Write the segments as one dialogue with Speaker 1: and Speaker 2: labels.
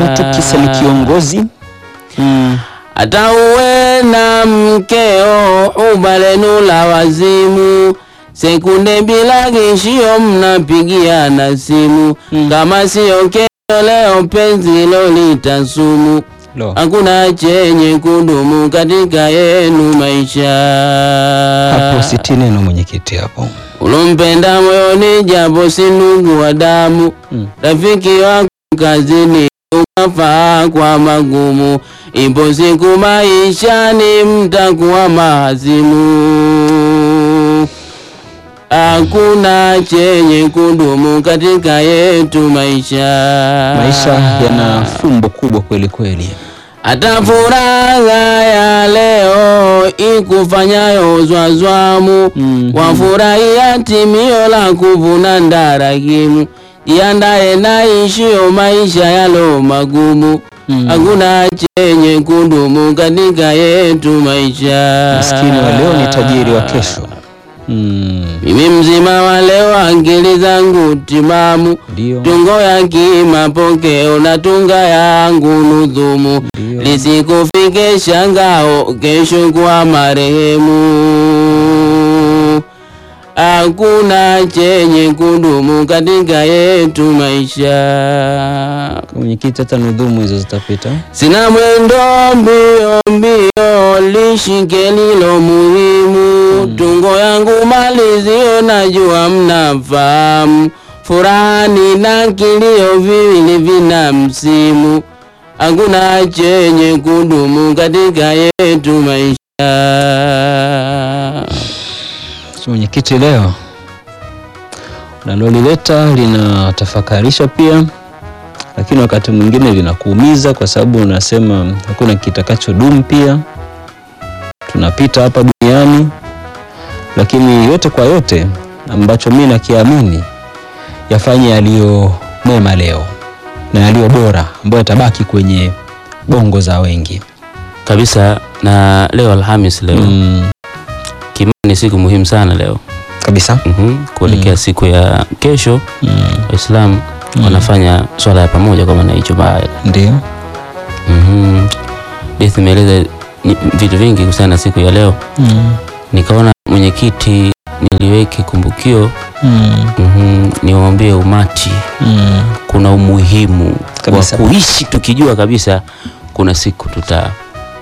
Speaker 1: tu kisa ni kiongozi mm.
Speaker 2: hata uwe na mkeo ubalenu la wazimu sekunde bila kishio mnapigiana simu
Speaker 1: Mm.
Speaker 2: kama siyo kesho leo penzi lolitasumu
Speaker 1: Lo.
Speaker 2: hakuna chenye kudumu katika yenu maisha
Speaker 1: hapo siti neno mwenyekiti hapo
Speaker 2: ulompenda moyoni japo si ndugu wa damu
Speaker 1: Mm.
Speaker 2: rafiki wako kazini ukafaa kwa magumu ipo siku maishani mtakuwa mahazimu hakuna chenye kudumu katika yetu maisha
Speaker 1: maisha yana fumbo kubwa kweli kweli
Speaker 2: hata furaha ya leo ikufanyayo zwazwamu
Speaker 1: Mhm.
Speaker 2: wafurahia timio la kuvuna ndarakimu jiandaye na ishio maisha yalo magumu
Speaker 1: Mhm.
Speaker 2: hakuna chenye kudumu katika yetu maisha
Speaker 1: maskini wa leo ni tajiri wa kesho mm.
Speaker 2: mimi mzima wa leo akili zangu timamu
Speaker 1: ndio
Speaker 2: tungo ya kimapokeo na tunga yangu nudhumu
Speaker 1: Ndio.
Speaker 2: lisikufike shangao kesho kwa marehemu hakuna chenye kudumu katika yetu maisha
Speaker 1: Kwa mwenyekiti hata nudhumu hizo zitapita
Speaker 2: sina mwendo mbio mbio lishike lilo muhimu tungo yangu malizio najua mnafahamu furani na kilio viwili vina msimu hakuna chenye kudumu katika yetu maisha
Speaker 1: So, mwenyekiti leo unalolileta linatafakarisha pia lakini wakati mwingine linakuumiza kwa sababu unasema hakuna kitakachodumu pia tunapita hapa duniani lakini yote kwa yote ambacho mi nakiamini yafanye yaliyo mema leo na yaliyo bora ambayo yatabaki kwenye bongo za wengi
Speaker 2: kabisa na leo alhamis leo
Speaker 1: mm,
Speaker 2: kimani ni siku muhimu sana leo
Speaker 1: kabisa
Speaker 2: mm kuelekea siku ya kesho
Speaker 1: mm,
Speaker 2: waislamu wanafanya swala ya pamoja kwa maana hicho baya
Speaker 1: ndio
Speaker 2: Mhm. Beth imeeleza ni- vitu vingi kuhusiana na siku ya leo.
Speaker 1: mm,
Speaker 2: Nikaona mwenyekiti niliweke kumbukio
Speaker 1: mm,
Speaker 2: mhm, niwaambie umati
Speaker 1: mm.
Speaker 2: kuna umuhimu wa
Speaker 1: Kabisa.
Speaker 2: kuishi tukijua kabisa kuna siku tuta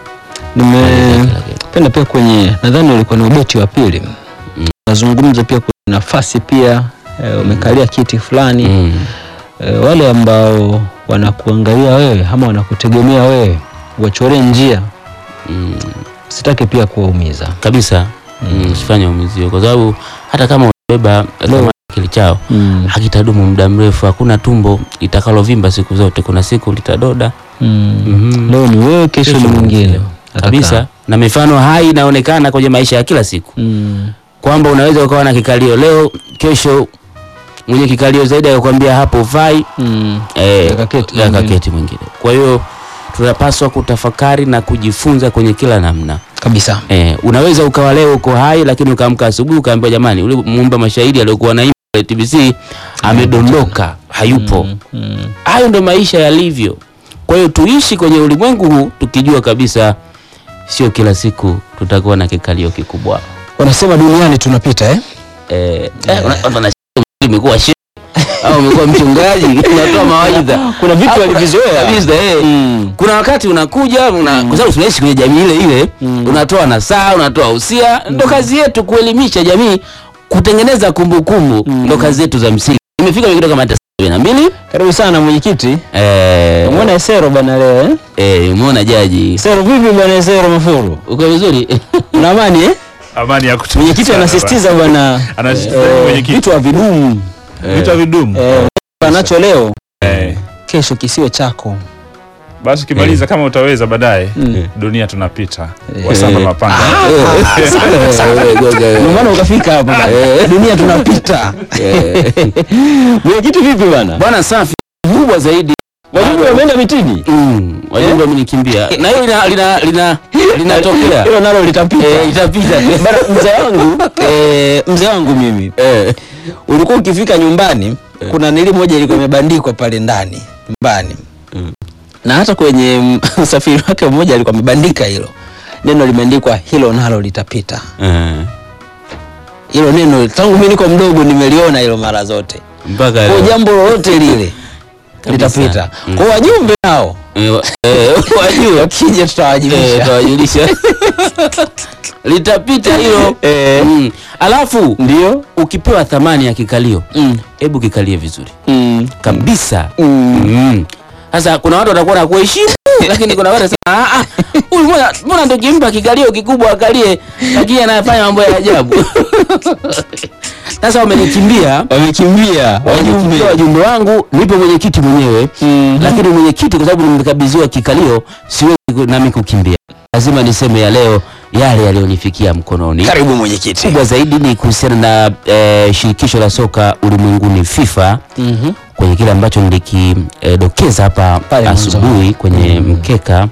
Speaker 1: nimependa pia kwenye nadhani ulikuwa ni ubeti wa pili nazungumza pia kwenye nafasi pia eh, umekalia kiti fulani
Speaker 2: mm.
Speaker 1: eh, wale ambao wanakuangalia wewe ama wanakutegemea wewe wachore njia
Speaker 2: Mm.
Speaker 1: sitaki pia kuwaumiza
Speaker 2: kabisa mm. usifanye umizio kwa sababu hata kama unabeba thamani kili chao
Speaker 1: mm.
Speaker 2: hakitadumu muda mrefu hakuna tumbo litakalovimba siku zote kuna siku litadoda
Speaker 1: mm.
Speaker 2: Mhm.
Speaker 1: leo ni wewe kesho ni
Speaker 2: Kesho
Speaker 1: mwingine
Speaker 2: mwingine. kabisa na mifano hai inaonekana kwenye maisha ya kila siku
Speaker 1: mm.
Speaker 2: kwamba unaweza ukawa na kikalio leo kesho mwenye kikalio zaidi akakwambia hapo ufai
Speaker 1: mm.
Speaker 2: eh,
Speaker 1: Akaketi
Speaker 2: akaketi mwingine kwa hiyo tunapaswa kutafakari na kujifunza kwenye kila namna
Speaker 1: kabisa
Speaker 2: eh, unaweza ukawa leo uko hai lakini ukaamka asubuhi ukaambiwa jamani ule muumba mashahidi aliyokuwa naimba pale TBC amedondoka hayupo
Speaker 1: mm. Mm.
Speaker 2: hayo ndo maisha yalivyo kwa hiyo tuishi kwenye ulimwengu huu tukijua kabisa sio kila siku tutakuwa na kikalio kikubwa
Speaker 1: wanasema duniani tunapita eh?
Speaker 2: eh, eh, una- watu wana- umekuwa shehe au umekuwa mchungaji unatoa mawaidha
Speaker 1: kuna vitu
Speaker 2: Au-
Speaker 1: walivyozoea
Speaker 2: kabisa, eh.
Speaker 1: Mm.
Speaker 2: kuna wakati unakuja una, kwa sababu tunaishi kwenye jamii ile ile
Speaker 1: Mm.
Speaker 2: unatoa nasaa unatoa usia ndo kazi yetu kuelimisha jamii kutengeneza kumbukumbu ndo kazi yetu za msingi imefika wengine kama hata sabini na mbili
Speaker 1: karibu sana mwenyekiti
Speaker 2: eh,
Speaker 1: umeona esero bwana leo eh?
Speaker 2: eh, umeona jaji
Speaker 1: esero vipi bwana esero mafuru
Speaker 2: uko vizuri
Speaker 1: una amani eh?
Speaker 3: amani ya kutosha
Speaker 1: mwenyekiti
Speaker 3: sana
Speaker 1: anasisitiza bwana
Speaker 3: Anasisitiza
Speaker 1: eh,
Speaker 3: mwenyekiti.
Speaker 1: vitu havidumu
Speaker 3: bwana. vitu havidumu
Speaker 1: eh, anacho leo
Speaker 3: Eh,
Speaker 1: kesho kisiwe chako
Speaker 3: basi ukimaliza kama utaweza baadaye
Speaker 1: Mm.
Speaker 3: dunia tunapita wasamba mapanga
Speaker 1: ndio maana ukafika hapa bwana. dunia tunapita mwenyekiti vipi bwana
Speaker 2: bwana safi kubwa zaidi
Speaker 1: wajumbe wameenda mitini
Speaker 2: mm, wajumbe wamenikimbia na hiyo lina lina lina linatokea
Speaker 1: hilo nalo litapita
Speaker 2: eh, itapita
Speaker 1: Bana, mzee wangu eh, mzee wangu mimi
Speaker 2: eh,
Speaker 1: ulikuwa ukifika nyumbani kuna nili moja ilikuwa imebandikwa pale ndani nyumbani
Speaker 2: Mm.
Speaker 1: na hata kwenye mm, usafiri wake mmoja alikuwa amebandika hilo neno limeandikwa hilo nalo litapita
Speaker 2: Eh,
Speaker 1: hilo neno tangu mimi niko mdogo nimeliona hilo mara zote
Speaker 2: mpaka
Speaker 1: kwa jambo lolote lile
Speaker 2: Kabisa.
Speaker 1: litapita
Speaker 2: Mm.
Speaker 1: kwa wajumbe nao
Speaker 2: Eh, wa- eh, wajue
Speaker 1: wakija
Speaker 2: Eh,
Speaker 1: tutawajulisha
Speaker 2: tawajulisha litapita hilo
Speaker 1: Eh.
Speaker 2: mm. alafu
Speaker 1: ndio
Speaker 2: ukipewa thamani ya kikalio
Speaker 1: Mm.
Speaker 2: hebu kikalie vizuri
Speaker 1: Mm.
Speaker 2: kabisa
Speaker 1: Mm.
Speaker 2: Mm. sasa kuna watu watakuwa na kuheshimu lakini kuna watu wanasema "Ah, ah, huyu mbona mbona ndo kimpa kikalio kikubwa akalie lakini anafanya mambo ya ajabu sasa wamenikimbia
Speaker 1: wamekimbia wajumbe
Speaker 2: wajumbe wajumbe wangu nipo mwenyekiti mwenyewe
Speaker 1: Mhm.
Speaker 2: lakini mwenyekiti kwa sababu nimekabidhiwa kikalio siwezi ku- nami kukimbia lazima niseme ya leo yale yaliyonifikia mkononi
Speaker 1: karibu mwenyekiti
Speaker 2: kubwa zaidi ni kuhusiana na eh, shirikisho la soka ulimwenguni FIFA
Speaker 1: Mhm.
Speaker 2: kwenye kile ambacho nilikidokeza hapa
Speaker 1: Pale mwanzo.
Speaker 2: asubuhi kwenye mkeka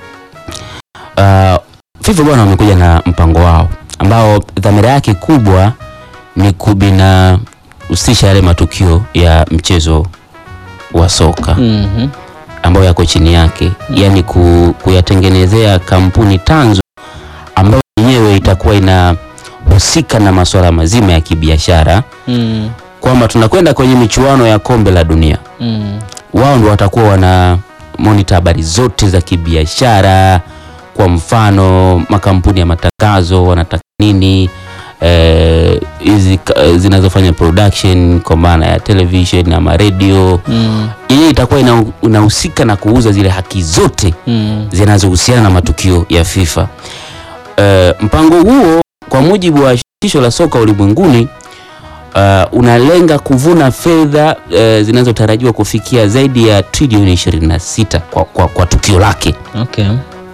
Speaker 2: uh, FIFA bwana wamekuja na mpango wao ambao dhamira yake kubwa ni kubinahusisha yale matukio ya mchezo wa soka
Speaker 1: Mhm.
Speaker 2: ambayo yako chini yake, yaani ku, kuyatengenezea kampuni tanzo ambayo yenyewe itakuwa inahusika na masuala mazima ya kibiashara,
Speaker 1: Mm.
Speaker 2: kwamba tunakwenda kwenye michuano ya kombe la dunia,
Speaker 1: Mm.
Speaker 2: wao ndo watakuwa wana monitor habari zote za kibiashara. Kwa mfano makampuni ya matangazo wanataka nini, eh, hizi ka- zinazofanya production kwa maana ya television ama radio
Speaker 1: Mm.
Speaker 2: yenyewe itakuwa ina- inahusika na kuuza zile haki zote
Speaker 1: Mm.
Speaker 2: zinazohusiana na matukio ya FIFA. Eh, mpango huo kwa mujibu wa shirikisho la soka ulimwenguni uh, unalenga kuvuna fedha eh, zinazotarajiwa kufikia zaidi ya trilioni 26 kwa, kwa, kwa tukio lake
Speaker 1: Okay.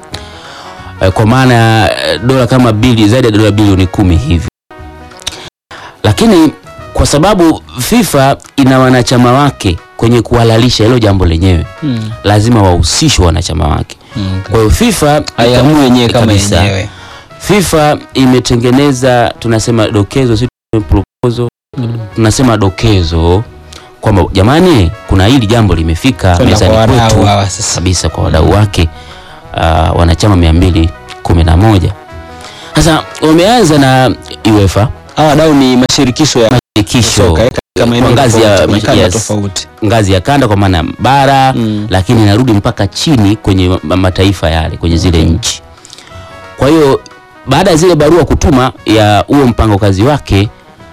Speaker 2: eh, kwa maana ya eh, dola kama bili zaidi ya dola bilioni kumi hivi, lakini kwa sababu FIFA ina wanachama wake kwenye kuhalalisha hilo jambo lenyewe,
Speaker 1: Mm.
Speaker 2: lazima wahusishwe wanachama wake.
Speaker 1: Mm.
Speaker 2: Kwa hiyo FIFA
Speaker 1: Haiamui yenyewe kama
Speaker 2: Kabisa.
Speaker 1: yenyewe.
Speaker 2: FIFA imetengeneza tunasema dokezo, si proposal,
Speaker 1: Mm.
Speaker 2: tunasema dokezo kwamba jamani, kuna hili jambo limefika
Speaker 1: Kwenda
Speaker 2: mezani
Speaker 1: kwa wadau
Speaker 2: kwetu
Speaker 1: hawa sasa.
Speaker 2: kabisa kwa wadau wake uh, wanachama mia mbili kumi na moja. Sasa wameanza na UEFA
Speaker 1: Hawa wadau ni mashirikisho ya
Speaker 2: shirikisho
Speaker 1: soka eh, katika maeneo
Speaker 2: kwa ngazi ya-
Speaker 1: tofauti, makanda
Speaker 2: yes.
Speaker 1: tofauti.
Speaker 2: ngazi ya kanda kwa maana ya bara
Speaker 1: Mm.
Speaker 2: lakini inarudi mpaka chini kwenye ma- mataifa yale kwenye zile
Speaker 1: Okay.
Speaker 2: nchi. Kwa hiyo baada ya zile barua kutuma ya huo mpango kazi wake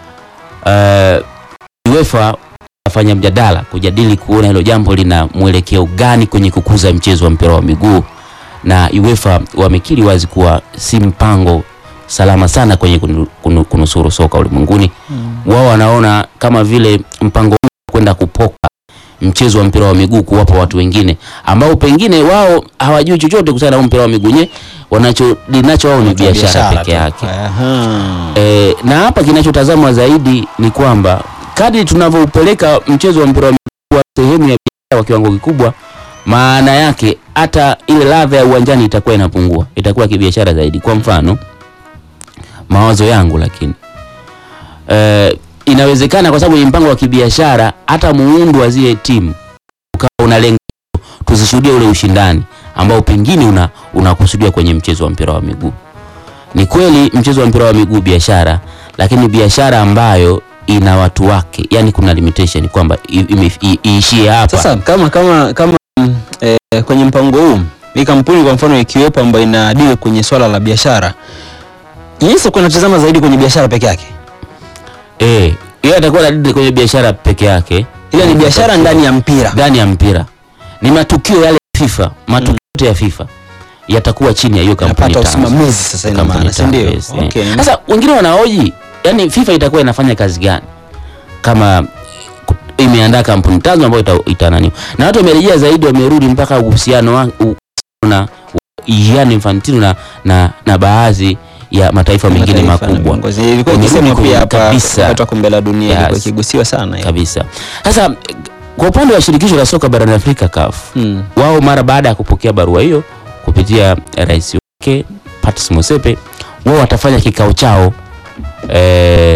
Speaker 2: uh, UEFA afanya mjadala kujadili kuona hilo jambo lina mwelekeo gani kwenye kukuza mchezo wa mpira wa miguu, na UEFA wamekiri wazi kuwa si mpango salama sana kwenye kunu- kunu- kunusuru soka ulimwenguni. Wao wanaona kama vile mpango huu kwenda kupoka mchezo wa mpira wa miguu kuwapa watu wengine ambao pengine wao hawajui chochote kuhusiana na huu mpira wa miguu nye wanacho linacho wao ni biashara peke
Speaker 1: tu.
Speaker 2: yake.
Speaker 1: Aha.
Speaker 2: E, na hapa kinachotazamwa zaidi ni kwamba kadri tunavyoupeleka mchezo wa mpira wa miguu kuwa sehemu ya biashara kwa kiwango kikubwa, maana yake hata ile ladha ya uwanjani itakuwa inapungua, itakuwa kibiashara zaidi. Kwa mfano mawazo yangu, lakini e, inawezekana kwa sababu ni mpango wa kibiashara, hata muundo wa zile timu ukawa unalenga tusishuhudie ule ushindani ambao pengine una unakusudia kwenye mchezo wa mpira wa miguu. Ni kweli mchezo wa mpira wa miguu biashara, lakini biashara ambayo ina watu wake, yani kuna limitation kwamba i- ime- i- iishie hapa.
Speaker 1: Sasa kama kama kama mm, eh, kwenye mpango huu hii kampuni kwa mfano ikiwepo ambayo ina deal kwenye swala la biashara, jinsi kuna tazama zaidi kwenye biashara peke yake,
Speaker 2: Eh, yeye atakuwa anadili kwenye biashara peke yake,
Speaker 1: ile ni biashara ndani ya mpira.
Speaker 2: ndani ya mpira. Ni matukio yale ya FIFA, matukio yote ya FIFA yatakuwa chini ya hiyo kampuni
Speaker 1: Napata
Speaker 2: tanzu.
Speaker 1: usimamizi sasa, ina
Speaker 2: Kampuni
Speaker 1: maana si ndio?
Speaker 2: tanzu, yes, eh.
Speaker 1: Okay.
Speaker 2: Sasa wengine wanahoji, yani FIFA itakuwa inafanya kazi gani kama ku- imeandaa kampuni tanzo ambayo ita, ita nani na watu wamerejea zaidi, wamerudi mpaka uhusiano wa- u- na Gianni Infantino na, na, na baadhi ya mataifa mengine
Speaker 1: Mataifa na
Speaker 2: makubwa
Speaker 1: viongozi. Ilikuwa
Speaker 2: Wamerudi
Speaker 1: ikisemwa
Speaker 2: kwenye
Speaker 1: pia hapa
Speaker 2: kabisa.
Speaker 1: wakati wa kombe la dunia
Speaker 2: Yes.
Speaker 1: ilikuwa ikigusiwa sana hiyo.
Speaker 2: kabisa. Sasa kwa upande wa shirikisho la soka barani Afrika CAF
Speaker 1: Mm.
Speaker 2: wao mara baada ya kupokea barua hiyo kupitia rais wake Patrice Motsepe, wao watafanya kikao chao eh,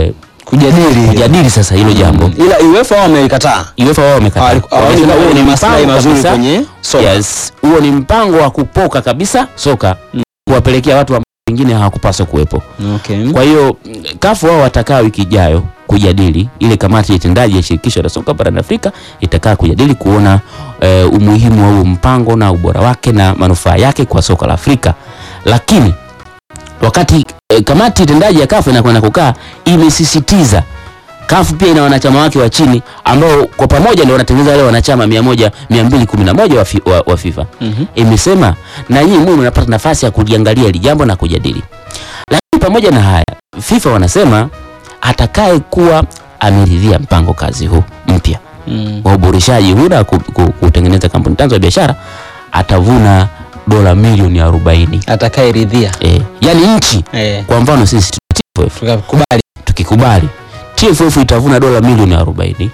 Speaker 1: kujadili
Speaker 2: kujadili sasa hilo jambo.
Speaker 1: ila UEFA wao wamelikataa.
Speaker 2: UEFA wao wamekataa.
Speaker 1: Hawaoni kama
Speaker 2: Wamesema
Speaker 1: huo
Speaker 2: huo
Speaker 1: ni
Speaker 2: ni
Speaker 1: maslahi
Speaker 2: mpango
Speaker 1: mazuri
Speaker 2: kabisa.
Speaker 1: kwenye soka.
Speaker 2: Yes, huo ni mpango wa kupoka kabisa soka kuwapelekea watu ambao wengine hawakupaswa kuwepo.
Speaker 1: Okay.
Speaker 2: Kwa hiyo mm, kafu wao watakaa wiki ijayo kujadili, ile kamati ya utendaji ya shirikisho la soka barani Afrika itakaa kujadili kuona eh, umuhimu wa huo mpango na ubora wake na manufaa yake kwa soka la Afrika. Lakini wakati eh, kamati tendaji ya kafu inakwenda kukaa, imesisitiza kafu pia ina wanachama wake wa chini ambao kwa pamoja ndio wanatengeneza wale wanachama 100 211 wa, fi, wa, wa FIFA
Speaker 1: Mhm.
Speaker 2: imesema na nyinyi mwe mnapata nafasi ya kuliangalia hili jambo na kujadili. Lakini pamoja na haya, FIFA wanasema atakaye kuwa ameridhia mpango kazi huu mpya
Speaker 1: Mm.
Speaker 2: wa uboreshaji huu na ku- ku- kutengeneza kampuni tanzo ya biashara atavuna dola milioni 40.
Speaker 1: Atakayeridhia.
Speaker 2: E, yani nchi
Speaker 1: Eh.
Speaker 2: kwa mfano sisi tuna TFF
Speaker 1: Tukakubali.
Speaker 2: tukikubali TFF itavuna dola milioni 40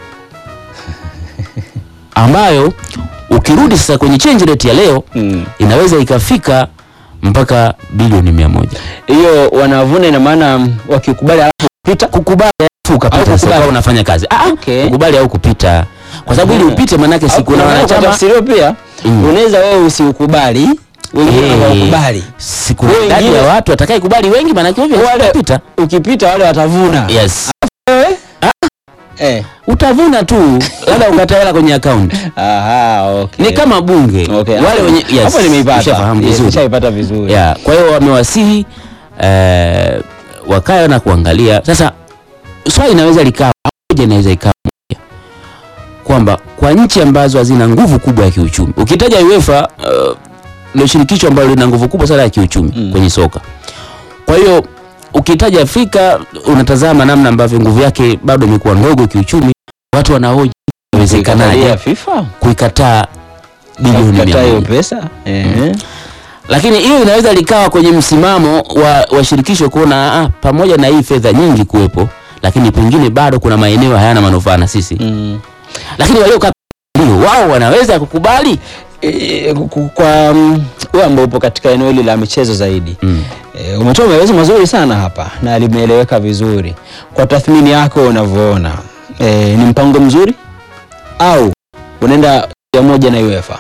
Speaker 2: ambayo ukirudi sasa kwenye change rate ya leo
Speaker 1: Mm.
Speaker 2: inaweza ikafika mpaka bilioni mia moja.
Speaker 1: Hiyo wanavuna ina maana mm, wakikubali alafu pita.
Speaker 2: Kukubali alafu ukapita
Speaker 1: Au
Speaker 2: sasa
Speaker 1: kukubali.
Speaker 2: ukawa unafanya kazi. Ah,
Speaker 1: Okay.
Speaker 2: kukubali au kupita. Kwa sababu ili
Speaker 1: Mhm.
Speaker 2: upite manake si kuna
Speaker 1: Au kwa
Speaker 2: wanachama
Speaker 1: tafsiri hiyo pia
Speaker 2: Mm.
Speaker 1: unaweza wewe usiukubali, wengine
Speaker 2: Eh.
Speaker 1: hawakubali.
Speaker 2: si kuna
Speaker 1: Wengine-
Speaker 2: idadi ya watu atakaye kubali wengi manake hivyo
Speaker 1: Wale-
Speaker 2: utapita.
Speaker 1: Ukipita wale watavuna.
Speaker 2: Yes.
Speaker 1: Wewe? Eh.
Speaker 2: Utavuna tu labda ukata hela kwenye account.
Speaker 1: Aha, okay.
Speaker 2: Ni kama bunge.
Speaker 1: Okay.
Speaker 2: Wale wenye yes.
Speaker 1: Hapo nimeipata.
Speaker 2: ushafahamu
Speaker 1: Yes,
Speaker 2: vizuri.
Speaker 1: nishaipata vizuri.
Speaker 2: Yeah, kwa hiyo wamewasihi eh, wakae na kuangalia. Sasa swali inaweza likawa moja, inaweza ikawa moja kwamba kwa nchi ambazo hazina nguvu kubwa ya kiuchumi, ukitaja UEFA uh, ndio shirikisho ambalo lina nguvu kubwa sana ya kiuchumi
Speaker 1: Mm.
Speaker 2: kwenye soka. Kwa hiyo ukitaja Afrika unatazama namna ambavyo nguvu yake bado imekuwa ndogo kiuchumi, watu wanahoji inawezekanaje
Speaker 1: Kuikatalia FIFA?
Speaker 2: kuikataa bilioni mia
Speaker 1: Kukataa hiyo
Speaker 2: moja
Speaker 1: pesa? Eh.
Speaker 2: lakini hiyo inaweza likawa kwenye msimamo wa, wa shirikisho kuona ah, pamoja na hii fedha nyingi kuwepo, lakini pengine bado kuna maeneo hayana manufaa na sisi
Speaker 1: Mm.
Speaker 2: lakini waliokaa ndio wao wanaweza kukubali
Speaker 1: E, ku- kwa mm, wewe ambao upo katika eneo hili la michezo zaidi
Speaker 2: mm.
Speaker 1: e, umetoa maelezo mazuri sana hapa na limeeleweka vizuri. Kwa tathmini yako unavyoona, e, ni mpango mzuri au unaenda ya moja na UEFA?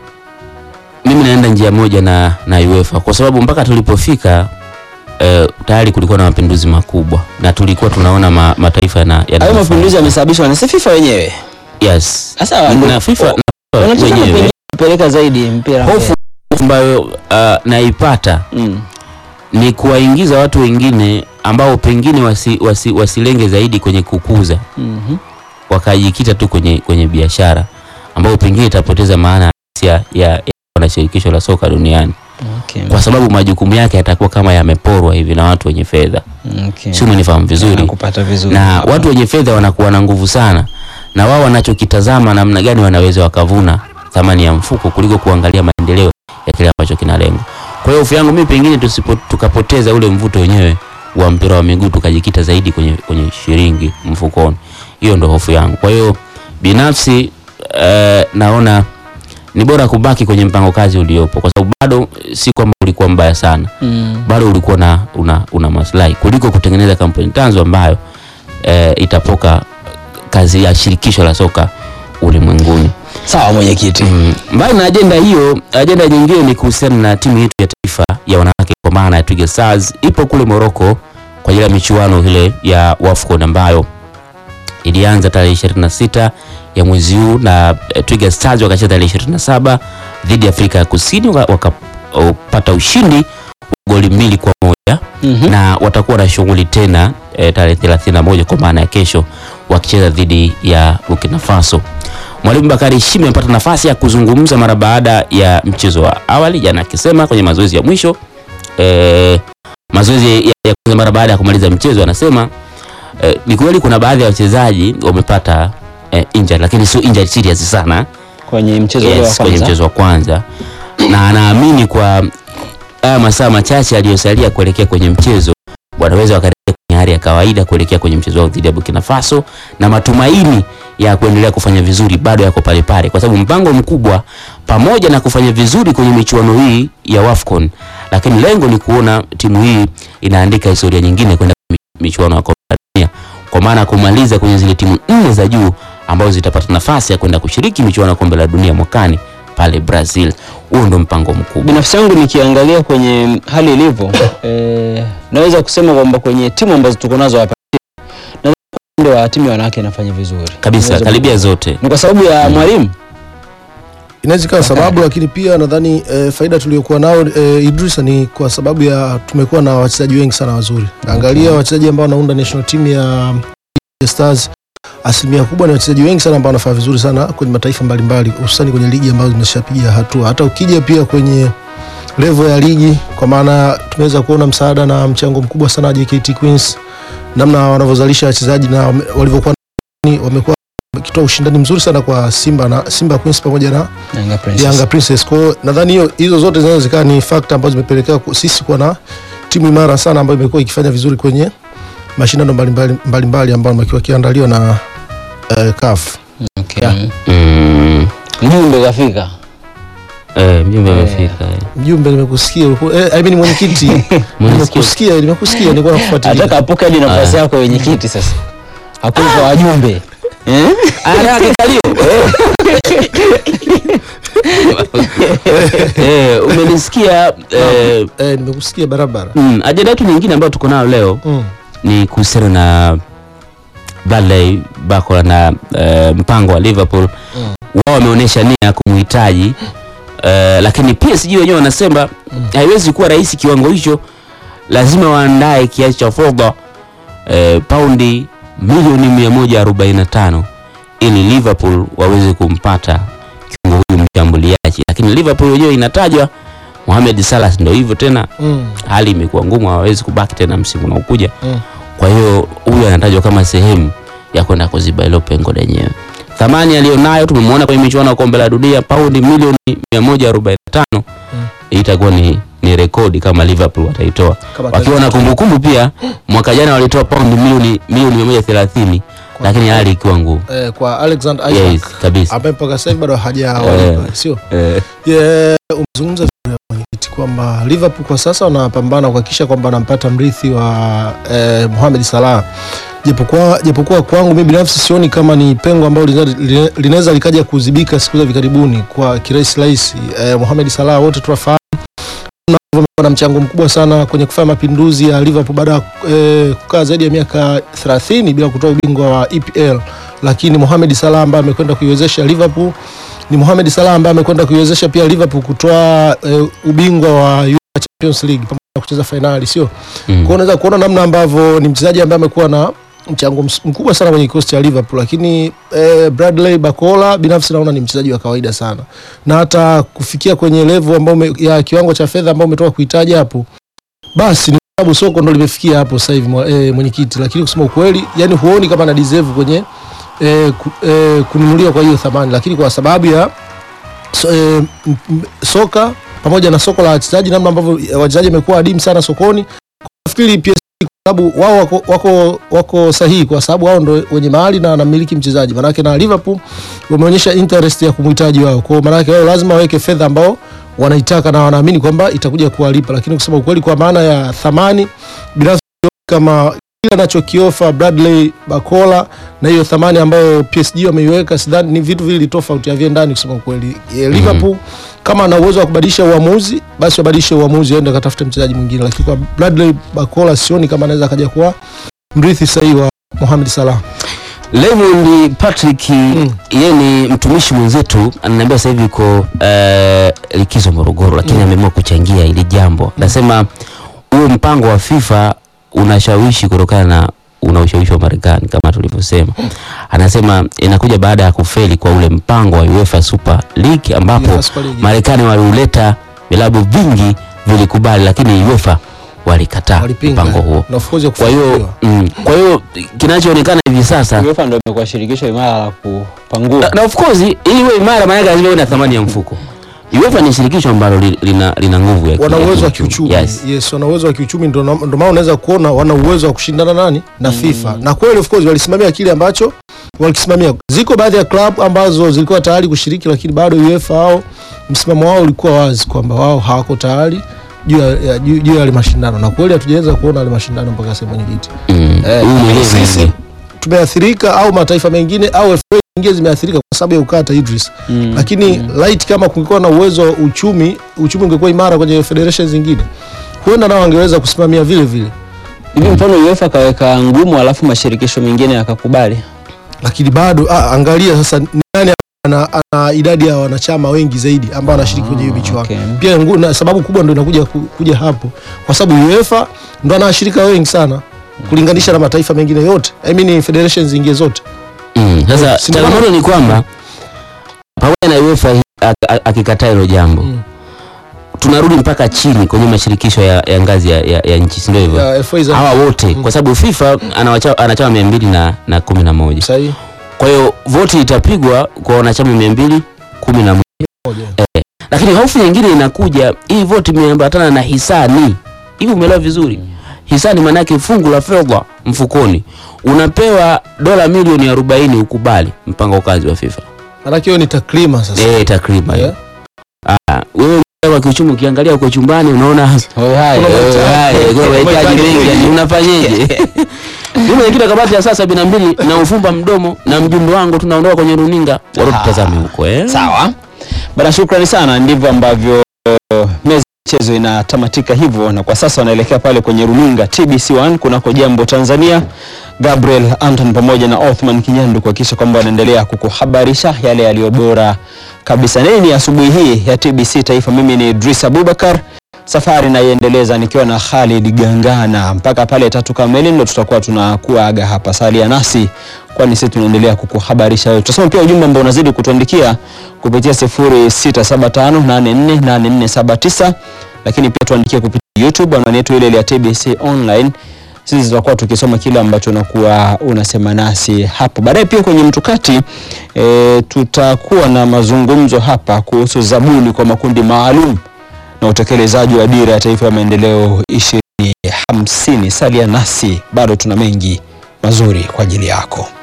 Speaker 2: Mimi naenda njia moja na, na UEFA kwa sababu mpaka tulipofika eh, tayari kulikuwa na mapinduzi makubwa na tulikuwa tunaona ma, mataifa yana yana
Speaker 1: Hayo mapinduzi yamesababishwa na si FIFA wenyewe.
Speaker 2: yes
Speaker 1: Sasa
Speaker 2: na FIFA na
Speaker 1: wanataka
Speaker 2: wenyewe
Speaker 1: pengine kupeleka zaidi mpira
Speaker 2: hofu
Speaker 1: mbele.
Speaker 2: ambayo uh, naipata
Speaker 1: Mm.
Speaker 2: ni kuwaingiza watu wengine ambao pengine wasi, wasi, wasilenge zaidi kwenye kukuza
Speaker 1: Mhm.
Speaker 2: wakajikita tu kwenye, kwenye biashara ambayo pengine itapoteza maana ya, ya, ya na shirikisho la soka duniani
Speaker 1: Okay.
Speaker 2: kwa sababu majukumu yake yatakuwa kama yameporwa hivi na watu wenye fedha,
Speaker 1: Okay.
Speaker 2: si umenifahamu vizuri?
Speaker 1: Nakupata vizuri.
Speaker 2: Na watu wenye fedha wanakuwa na nguvu sana, na wao wanachokitazama namna gani wanaweza wakavuna thamani ya mfuko kuliko kuangalia maendeleo ya kile ambacho kinalengwa. Kwa hiyo hofu yangu mimi pengine tusipo, tukapoteza ule mvuto wenyewe wa mpira wa miguu tukajikita zaidi kwenye, kwenye shilingi mfukoni. Hiyo ndo hofu yangu. Kwa hiyo binafsi eh, naona ni bora kubaki kwenye mpango kazi uliopo, kwa sababu bado si kwamba ulikuwa mbaya sana
Speaker 1: Mm.
Speaker 2: bado ulikuwa na una, una maslahi kuliko kutengeneza kampuni tanzo ambayo e, itapoka kazi ya shirikisho la soka ulimwenguni.
Speaker 1: Sawa mwenyekiti.
Speaker 2: Mm, mbali na ajenda hiyo, ajenda nyingine ni kuhusiana na timu yetu ya taifa ya wanawake kwa maana ya Twiga Stars ipo kule Morocco kwa ajili ya michuano ile ya WAFCON ambayo ilianza tarehe 26 ya mwezi huu na eh, Twiga Stars wakacheza tarehe 27 dhidi ya Afrika ya Kusini waka- wakapata ushindi wa goli mbili kwa moja
Speaker 1: Mhm.
Speaker 2: na watakuwa na shughuli tena e, tarehe 31 kwa maana ya kesho wakicheza dhidi ya Burkina Faso. Mwalimu Bakari Shime amepata nafasi ya kuzungumza mara baada ya mchezo wa awali jana, akisema kwenye mazoezi ya mwisho e, mazoezi ya, ya kwanza mara baada ya kumaliza mchezo, anasema e, ni kweli kuna baadhi ya wachezaji wamepata e, injury lakini sio injury serious sana
Speaker 1: Kwenye mchezo ule wa
Speaker 2: yes, kwenye
Speaker 1: kwanza.
Speaker 2: mchezo wa kwanza na anaamini kwa haya masaa machache aliyosalia kuelekea kwenye mchezo wanaweza wakarejea kwenye hali ya kawaida kuelekea kwenye mchezo wao dhidi ya Burkina Faso, na matumaini ya kuendelea kufanya vizuri bado yako pale pale, kwa sababu mpango mkubwa pamoja na kufanya vizuri kwenye michuano hii ya WAFCON, lakini lengo ni kuona timu hii inaandika historia nyingine kwenda kwenye michuano ya kombe la dunia kwa maana ya kumaliza kwenye zile timu nne za juu ambazo zitapata nafasi ya kwenda kushiriki michuano ya kombe la dunia mwakani pale Brazil. Huo ndo mpango mkubwa.
Speaker 1: Binafsi yangu nikiangalia kwenye hali ilivyo, eh, naweza kusema kwamba kwenye timu ambazo tuko nazo hapa nadhani kwa upande wa timu ya wanawake inafanya vizuri
Speaker 2: Kabisa,
Speaker 1: Naweza-
Speaker 2: karibia zote.
Speaker 1: Ni kwa sababu ya mwalimu
Speaker 4: inaweza ikawa sababu, lakini pia nadhani e, faida tuliyokuwa nao e, Idrisa ni kwa sababu ya tumekuwa na wachezaji wengi sana wazuri. Angalia wachezaji ambao wanaunda national team ya Stars, asilimia kubwa ni wachezaji wengi sana ambao wanafanya vizuri sana kwenye mataifa mbalimbali, hususani kwenye ligi ambazo zimeshapiga hatua. Hata ukija pia kwenye level ya ligi, kwa maana tumeweza kuona msaada na mchango mkubwa sana wa JKT Queens, namna wanavyozalisha wachezaji na wame- walivyokuwa ni- wamekuwa wakitoa ushindani mzuri sana kwa Simba na Simba Queens pamoja na
Speaker 1: Yanga Princess.
Speaker 4: Yanga Princess. Kwa hiyo nadhani hiyo hizo zote zinaweza zikawa ni factor ambazo zimepelekea ku- sisi kuwa na timu imara sana ambayo imekuwa ikifanya vizuri kwenye mashindano mbalimbali mbalimbali ambayo yamekuwa yakiandaliwa na uh, CAF.
Speaker 1: Okay.
Speaker 2: Mm.
Speaker 1: Mjumbe kafika.
Speaker 2: Eh, mjumbe amefika. eh.
Speaker 4: Mjumbe, nimekusikia ulikuwa- eh, I mean mwenyekiti, nimekusikia nimekusikia, nilikuwa nakufuatilia.
Speaker 1: Ataka apoke hadi nafasi yako yenye kiti sasa. Hakuna kwa wajumbe. Eh?
Speaker 2: Anataka kikalio. Eh, umenisikia eh,
Speaker 4: Eh, nimekusikia barabara.
Speaker 2: mm, ajenda yetu nyingine ambayo tuko nayo leo
Speaker 4: Mm.
Speaker 2: ni kuhusiana na Bradley Barcola na eh, mpango wa Liverpool
Speaker 4: Mm.
Speaker 2: wao wameonyesha nia ya kumhitaji eh, lakini PSG wenyewe wanasema haiwezi kuwa rahisi kiwango hicho, lazima waandae kiasi cha fedha eh, paundi milioni 145 ili Liverpool waweze kumpata kiungo huyu mshambuliaji, lakini Liverpool wenyewe inatajwa Mohamed Salah, ndio hivyo tena
Speaker 4: Mm.
Speaker 2: hali imekuwa ngumu, hawawezi kubaki tena msimu unaokuja.
Speaker 4: Mm.
Speaker 2: Kwa hiyo huyu anatajwa kama sehemu ya kwenda kuziba hilo pengo lenyewe. Thamani aliyonayo tumemwona kwenye michuano ya kombe la dunia, paundi milioni 145
Speaker 4: Mm.
Speaker 2: itakuwa ni, ni rekodi kama Liverpool wataitoa,
Speaker 4: Kama
Speaker 2: wakiwa na kumbukumbu pia. Mwaka jana walitoa paundi milioni milioni 130 lakini hali ikiwa ngumu.
Speaker 4: eh, kwa Alexander Isaac
Speaker 2: Yes, kabisa.
Speaker 4: ambaye mpaka sasa hivi bado
Speaker 2: Eh.
Speaker 4: hajawalipa, sio?
Speaker 2: Eh,
Speaker 4: Yeah, umezungumza vizuri hapo mwenyekiti kwamba Liverpool kwa sasa wanapambana kuhakikisha kwamba anampata mrithi wa eh, Mohamed Salah. Japokuwa japokuwa kwangu mimi binafsi sioni kama ni pengo ambalo linaweza- lina- linaweza likaja kuzibika siku za hivi karibuni kwa kirahisi rahisi. Eh, Mohamed Salah wote tunafahamu amekuwa na mchango mkubwa sana kwenye kufanya mapinduzi ya Liverpool baada ya eh, kukaa zaidi ya miaka 30 bila kutoa ubingwa wa EPL, lakini Mohamed Salah ambaye amekwenda kuiwezesha Liverpool ni Mohamed Salah ambaye amekwenda kuiwezesha pia Liverpool kutoa eh, ubingwa wa UEFA Champions League pamoja na kucheza fainali, sio? Kwa
Speaker 2: mm.
Speaker 4: hiyo unaweza kuona namna ambavyo ni mchezaji ambaye amekuwa na mchango ms- mkubwa sana kwenye kikosi cha Liverpool, lakini eh, Bradley Barcola binafsi naona ni mchezaji wa kawaida sana, na hata kufikia kwenye level ambao ume- ya kiwango cha fedha ambao umetoka kuhitaji hapo, basi ni kwa sababu soko ndo limefikia hapo sasa hivi mwa- eh, mwenyekiti, lakini kusema ukweli, yani huoni kama ana deserve kwenye eh, ku, eh, kununuliwa kwa hiyo thamani, lakini kwa sababu ya so, eh, m- m- soka pamoja na soko la wachezaji, namna ambavyo eh, wachezaji wamekuwa adimu sana sokoni, nafikiri PSG kwa sababu wao wako, wako, wako sahihi kwa sababu wao ndo wenye mahali na wanamiliki mchezaji. Manake na Liverpool wameonyesha interest ya kumhitaji wao, kwa hiyo manake wao lazima waweke fedha ambao wanaitaka na wanaamini kwamba itakuja kuwalipa, lakini kusema ukweli, kwa maana ya thamani binafsi kama kile anachokiofa Bradley Bakola na hiyo thamani ambayo PSG wameiweka, sidhani ni vitu vili tofauti, haviendani kusema ukweli. E, Liverpool kama ana uwezo wa kubadilisha uamuzi, basi wabadilishe uamuzi, aende akatafute mchezaji mwingine, lakini kwa Bradley Bakola sioni kama anaweza akaja kuwa mrithi sahihi wa Mohamed Salah.
Speaker 2: Raymond Patrick yeye ni mtumishi mwenzetu, ananiambia sasa hivi yuko eh, likizo Morogoro, lakini ameamua kuchangia ili jambo. Anasema huo mpango wa FIFA unashawishi kutokana na una ushawishi wa Marekani kama tulivyosema. Anasema inakuja baada ya kufeli kwa ule mpango wa UEFA Super League ambapo
Speaker 4: UEFA Super League.
Speaker 2: Marekani waliuleta, vilabu vingi vilikubali, lakini UEFA walikataa
Speaker 4: Walipinga.
Speaker 2: mpango huo.
Speaker 4: Na of course ya
Speaker 2: Kwa hiyo
Speaker 4: kufanikiwa.
Speaker 2: mm, kwa hiyo kinachoonekana hivi sasa
Speaker 1: UEFA ndio imekuwa shirikisho imara la kupangua.
Speaker 2: na, na of course ili iwe imara maana yake lazima iwe na thamani ya mfuko. UEFA ni shirikisho ambalo li- lina, lina nguvu ya
Speaker 4: wana
Speaker 2: ki-
Speaker 4: uwezo wa
Speaker 2: kiuchumi.
Speaker 4: kiuchumi
Speaker 2: Yes.
Speaker 4: yes. wana uwezo wa kiuchumi ndo na- ndo maana unaweza kuona wana uwezo wa kushindana nani na FIFA na kweli of course walisimamia kile ambacho walikisimamia. Ziko baadhi ya club ambazo zilikuwa tayari kushiriki, lakini bado UEFA wao msimamo wao ulikuwa wazi kwamba wao hawako tayari juu ya, ya, juu juu ya yale mashindano, na kweli hatujaweza kuona yale mashindano mpaka sasa mwenyekiti.
Speaker 2: Mm.
Speaker 4: Eh,
Speaker 2: Huyu mwenyewe
Speaker 4: sisi
Speaker 2: mwenyewe.
Speaker 4: tumeathirika au mataifa mengine au FA nyingine zimeathirika kwa sababu ya ukata Idris
Speaker 1: Mm.
Speaker 4: lakini light kama kungekuwa na uwezo wa uchumi uchumi ungekuwa imara kwenye federation zingine huenda nao wangeweza kusimamia vile vile
Speaker 1: hivi mfano UEFA kaweka ngumu alafu mashirikisho mengine yakakubali
Speaker 4: lakini bado ah, angalia sasa ni nani ana, ana idadi ya wanachama wengi zaidi ambao wanashiriki kwenye hiyo michuano
Speaker 1: okay.
Speaker 4: pia ngu, na sababu kubwa ndo inakuja ku- kuja hapo kwa sababu UEFA ndo ana washirika wengi sana kulinganisha na mataifa mengine yote I mean federations zingine zote
Speaker 2: Mm. Sasa
Speaker 4: Si
Speaker 2: changamoto ni kwamba pamoja na UEFA hii ak- ak- akikataa hilo jambo
Speaker 4: Mm.
Speaker 2: tunarudi mpaka chini kwenye mashirikisho ya, ya ngazi ya, ya, ya nchi si ndio hivyo
Speaker 4: ya FA za
Speaker 2: hawa wote kwa sababu FIFA ana wacha- anachama mia mbili na, na kumi na moja
Speaker 4: sahihi
Speaker 2: kwa hiyo voti itapigwa kwa wanachama mia mbili kumi na moja
Speaker 4: moja.
Speaker 2: lakini hofu nyingine inakuja hii voti imeambatana na hisani hivi umeelewa vizuri hisani maanake fungu la fedha mfukoni unapewa dola milioni arobaini ukubali mpango kazi wa FIFA
Speaker 4: Maanake hiyo ni takrima sasa
Speaker 2: eh takriban
Speaker 4: Yeah.
Speaker 2: Ah, wewe wa kiuchumi ukiangalia uko chumbani unaona
Speaker 1: Hoi hai.
Speaker 4: Kuna
Speaker 2: eh,
Speaker 4: mahitaji.
Speaker 2: haya, kwa mahitaji mengi yani unafanyeje mimi mwenyekiti wa kamati ya saa sabini na mbili na ufumba mdomo na mjumbe wangu tunaondoka kwenye runinga watu tutazame huko eh
Speaker 1: sawa bana shukrani sana ndivyo ambavyo uh, meza ya michezo inatamatika hivyo na kwa sasa wanaelekea pale kwenye runinga tbc1 kunako jambo tanzania gabriel anton pamoja na othman kinyandu kuhakikisha kwamba wanaendelea kukuhabarisha yale yaliyo bora kabisa nini asubuhi hii ya tbc taifa mimi ni idris abubakar safari naiendeleza nikiwa na Khalid Gangana mpaka pale tatu kamili ndo tutakuwa tunakuaga hapa. Salia nasi kwani sisi tunaendelea kukuhabarisha wewe. Tutasoma pia ujumbe ambao unazidi kutuandikia kupitia 0675848479 lakini pia tuandikie kupitia YouTube anwani yetu ile ile ya TBC online. Sisi tutakuwa tukisoma kile ambacho unakuwa unasema nasi hapo. Baadaye pia kwenye mtukati e, tutakuwa na mazungumzo hapa kuhusu zabuni kwa makundi maalum na utekelezaji wa dira ya taifa ya maendeleo 2050. Salia nasi, bado tuna mengi mazuri kwa ajili yako.